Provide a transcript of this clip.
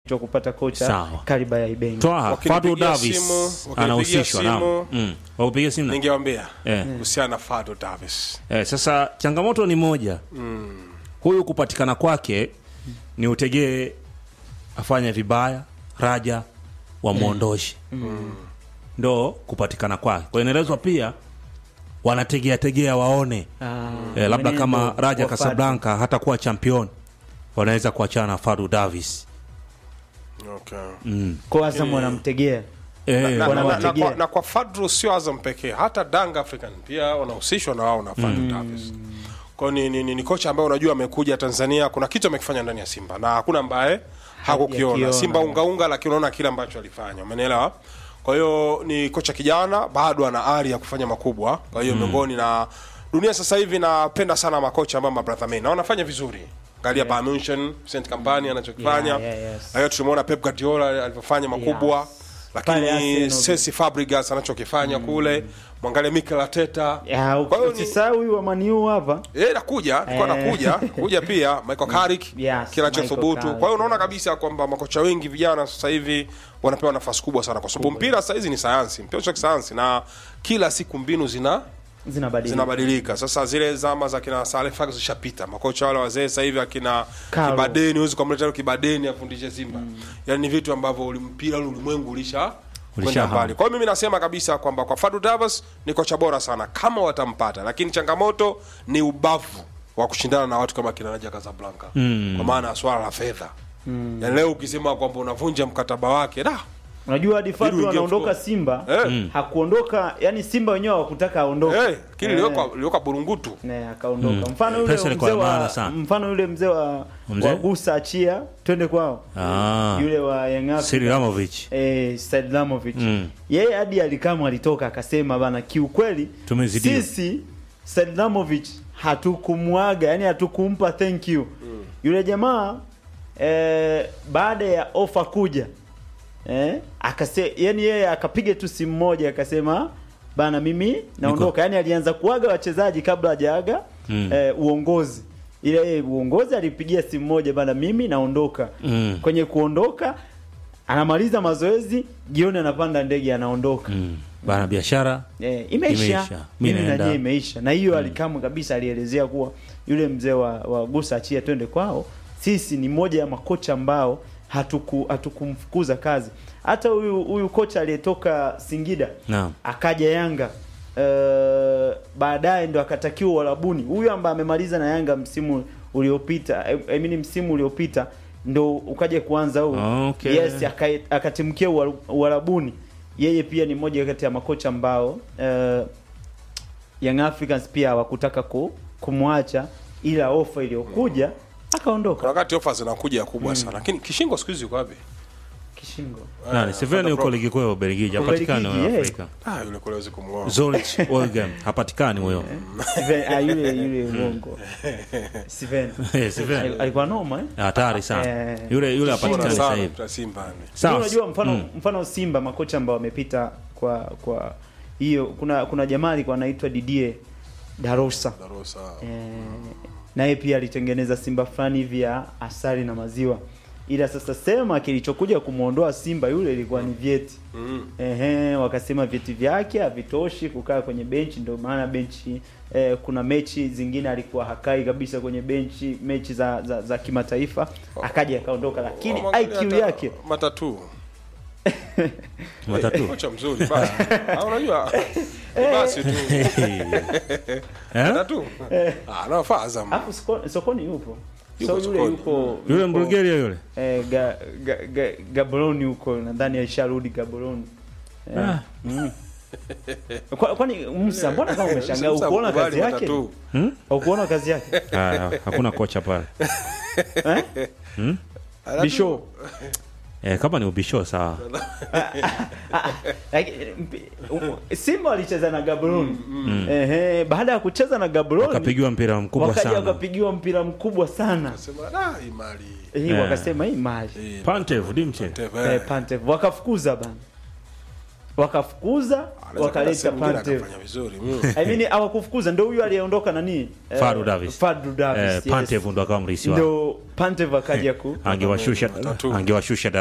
cha kupata kocha Sawa. kaliba ya Ibenge. Twaha Wakinipigia Fadu Davis simu, wakinipigia anahusishwa naam. simu, Mm. Wakupigia simu na? ningewambia Eh. kuhusiana na Fado Davis. Eh, sasa changamoto ni moja huyu kupatikana kwake ni utegee afanye vibaya raja wamwondoshe ndo kupatikana kwake kwa inaelezwa pia wanategea tegea waone Ah, eh, labda mwenendo kama raja wa Casablanca hata kuwa champion wanaweza kuachana na Fadu Davis Okay. Kwa Azam wanamtegea. eh, na, na, na, na, wanawategea. kwa, na kwa Fadru sio Azam pekee, hata Dang African pia wanahusishwa na wao na Fadru Davis. Kwa hiyo ni, ni, ni, ni kocha ambaye unajua amekuja Tanzania, kuna kitu amekifanya ndani ya Simba na hakuna ambaye hakukiona. Hajakiona. Simba ungaunga, lakini unaona kile ambacho alifanya, umenielewa? Kwa hiyo ni kocha kijana, bado ana ari ya kufanya makubwa. Kwa hiyo miongoni na dunia sasa hivi napenda sana makocha ambao mabrother men na wanafanya vizuri. Angalia Bayern Munchen, Saint Company anachokifanya. Yeah, yeah, yes. Na hiyo tulimuona Pep Guardiola alivyofanya makubwa Yes. Pale lakini Arsenal. Cesc Fabregas anachokifanya kule, mwangalie Mikel Arteta. Ya, Kwa hiyo ni- usisahau huyu wa Maniu hapa. Eh, nakuja nilikuwa Eh. nakuja kuja pia Michael Carrick Yes, kinachothubutu. Michael Carrick, Kwa hiyo unaona yes. kabisa kwamba makocha wengi vijana sasa hivi wanapewa nafasi kubwa sana, kwa sababu mpira sasa hizi ni sayansi, mpira cha kisayansi, na kila siku mbinu zina Zinabadilika. zinabadilika. Sasa zile zama za kina Saleh Ferguson zishapita. Makocha wale wazee sasa hivi akina Carlo. Kibadeni, huwezi kumleta leo Kibadeni afundishe Simba. Yaani ni vitu ambavyo uli- mpira ule ulimwengu ulisha kwenda Ulishahama. mbali. Kwa hiyo mimi nasema kabisa kwamba kwa Fadu Davis ni kocha bora sana kama watampata, lakini changamoto ni ubavu wa kushindana na watu kama kina Raja Casablanca kwa maana ya swala la fedha. Yaani leo ukisema kwamba unavunja mkataba wake da Unajua hadi Fadu Ili uingie anaondoka mfukoni. Simba, Eh. hakuondoka, yani Simba wenyewe hawakutaka aondoke. eh, kile Eh. lioka lioka burungutu. Ne, akaondoka. Mfano yule Pesa ilikuwa mzee ya maana wa sana. mfano yule mzee wa, Mzee? wa Gusa achia twende kwao. Ah. Yule wa Young Africans. Siri Ramovic eh, Said Lamovic Mm. yeye hadi alikamwe alitoka akasema bana, kiukweli Tumezidiwa. sisi Said Lamovic hatukumwaga, yani hatukumpa thank you yule jamaa eh, baada ya ofa kuja eh, akase, yani yeye akapiga tu simu moja akasema bana, mimi naondoka. Yani alianza kuaga wachezaji kabla hajaaga Mm. eh, uongozi ile yeye uongozi alipigia simu moja bana, mimi naondoka. Mm. Kwenye kuondoka anamaliza mazoezi, jioni anapanda ndege anaondoka. mm. bana biashara Eh, imeisha, Imeisha. Mi mimi naenda. najua imeisha, na hiyo alikamwe kabisa, alielezea kuwa yule mzee wa, wa Gusa achia twende kwao, sisi ni moja ya makocha ambao hatuku hatukumfukuza kazi. Hata huyu huyu kocha aliyetoka Singida Naam. akaja Yanga uh, baadaye ndo akatakiwa Uarabuni. Huyu ambaye amemaliza na Yanga msimu uliopita, I I mean msimu uliopita ndo ukaja kuanza huu. Okay. Yes, aka- akatimkia Uar- Uarabuni. Yeye pia ni mmoja kati ya makocha ambao uh, Young Africans pia hawakutaka ku, kumwacha ila ofa iliyokuja akaondoka Kuna wakati ofa zinakuja kubwa sana, lakini kishingo siku hizi yuko wapi? kishingo. nani Seveni yuko ligi kuu ya Ubelgiji hapatikani Ubelgiji, huyo eh. Afrika Ah, yule kule hawezi kumng'oa. Zurich Waregem hapatikani huyo Steven, ah, yule yule uongo. Steven. Eh, Seveni. Al- Alikuwa noma eh? hatari sana Eh. yule yule Bora hapatikani sasa sana hivi kwa Simba ni. sawa unajua mfano Mm. mfano Simba makocha ambao wamepita kwa kwa hiyo kuna kuna jamaa alikuwa anaitwa Didier Darosa Darosa. eh, naye pia alitengeneza Simba fulani hivi ya asali na maziwa ila sasa sema kilichokuja kumwondoa Simba yule ilikuwa ni vyeti Mm. Ehe, wakasema vyeti vyake havitoshi kukaa kwenye benchi, ndio maana benchi eh, kuna mechi zingine alikuwa hakai kabisa kwenye benchi, mechi za za, za kimataifa akaja akaondoka, lakini Wamwangalia IQ hata yake matatu. matatu Kocha mzuri basi. Ah, unajua ni basi tu. Eh? Matatu. Ah, anafaa Azam. Alafu soko- sokoni yupo Yuko so yule sokoni. yuko yule yuko, Mbulgaria yule eh, ga, ga, ga, Gaborone huko nadhani alisharudi Gaborone eh, Ah. mm. Kwa- kwani Musa mbona kama umeshangaa Musa ukuona kubali kazi yake matatu. ukuona kazi yake Ah, hakuna kocha pale eh? Bisho eh, kama ni ubisho sawa Like, mpi- u- Simba walicheza na Gaborone ehe, baada ya kucheza na Gaborone wakapigiwa mpira mkubwa wakaja sana wakapigiwa mpira mkubwa sana Sema da imali. hii Eh. wakasema hii mali Eh, Pantev dimche Teve. eh, Pantev wakafukuza bana wakafukuza Anaweza kwenda wakaleta sehemu nyingine Pantev akafanya vizuri. Mm. I mean hawakufukuza ndio huyu aliyeondoka nani Eh, Fadlu Davis. Fadlu Davis eh, yes. Pantev ndo akawa mrisi wao ndio Pantev akaja ku angewashusha Matatu. angewashusha